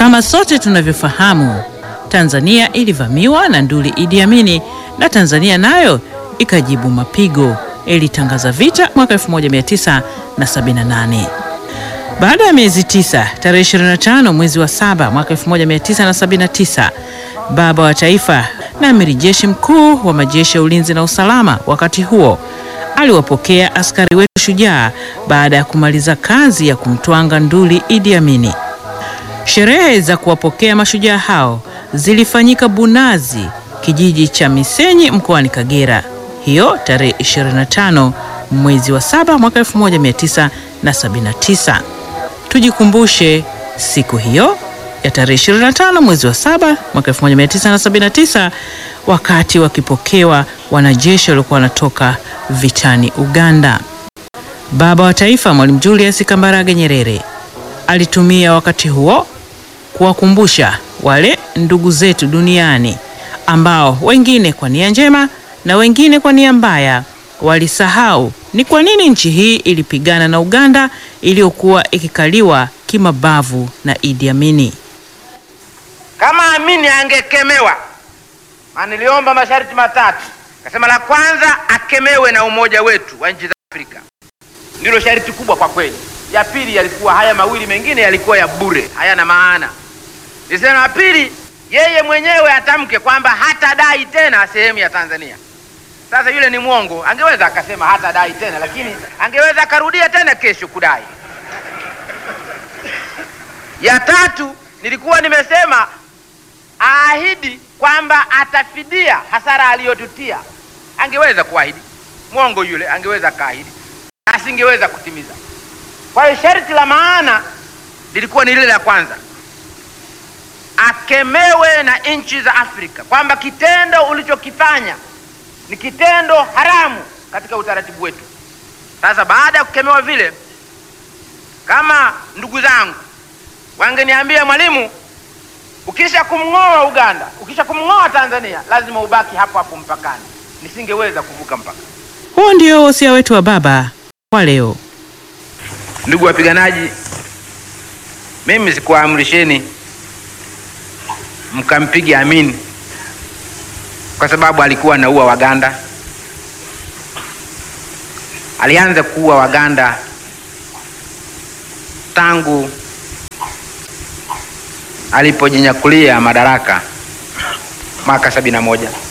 Kama sote tunavyofahamu, Tanzania ilivamiwa na nduli Idi Amini na Tanzania nayo ikajibu mapigo, ilitangaza vita mwaka 1978. Baada ya miezi tisa, tarehe 25 mwezi wa saba mwaka 1979, baba wa taifa na amiri jeshi mkuu wa majeshi ya ulinzi na usalama wakati huo aliwapokea askari wetu shujaa baada ya kumaliza kazi ya kumtwanga nduli Idi Amini. Sherehe za kuwapokea mashujaa hao zilifanyika Bunazi, kijiji cha Misenyi mkoani Kagera, hiyo tarehe 25 mwezi wa saba mwaka 1979. Tujikumbushe siku hiyo ya tarehe 25 mwezi wa saba mwaka 1979 wakati wakipokewa wanajeshi waliokuwa wanatoka vitani Uganda. Baba wa taifa Mwalimu Julius Kambarage Nyerere alitumia wakati huo kuwakumbusha wale ndugu zetu duniani ambao wengine kwa nia njema na wengine kwa nia mbaya walisahau ni kwa nini nchi hii ilipigana na Uganda iliyokuwa ikikaliwa kimabavu na Idi Amini. Kama Amini angekemewa, maana niliomba masharti matatu, kasema la kwanza akemewe na umoja wetu wa nchi za Afrika, ndilo sharti kubwa kwa kweli. Ya pili yalikuwa haya mawili mengine yalikuwa ya bure, hayana maana. Nilisema la pili, yeye mwenyewe atamke kwamba hatadai tena sehemu ya Tanzania. Sasa yule ni mwongo, angeweza akasema hatadai tena, lakini angeweza akarudia tena kesho kudai. Ya tatu nilikuwa nimesema aahidi kwamba atafidia hasara aliyotutia. Angeweza kuahidi, mwongo yule angeweza akaahidi, asingeweza kutimiza. Kwa hiyo sharti la maana lilikuwa ni lile la kwanza, akemewe na nchi za Afrika kwamba kitendo ulichokifanya ni kitendo haramu katika utaratibu wetu. Sasa baada ya kukemewa vile, kama ndugu zangu wangeniambia Mwalimu, ukisha kumng'oa Uganda, ukisha kumng'oa Tanzania, lazima ubaki hapo hapo mpakani, nisingeweza kuvuka mpaka. Huo ndio wosia wetu wa baba kwa leo. Ndugu wapiganaji, mimi sikuwaamrisheni mkampige Amini kwa sababu alikuwa anaua Waganda. Alianza kuua Waganda tangu alipojinyakulia madaraka mwaka sabini na moja.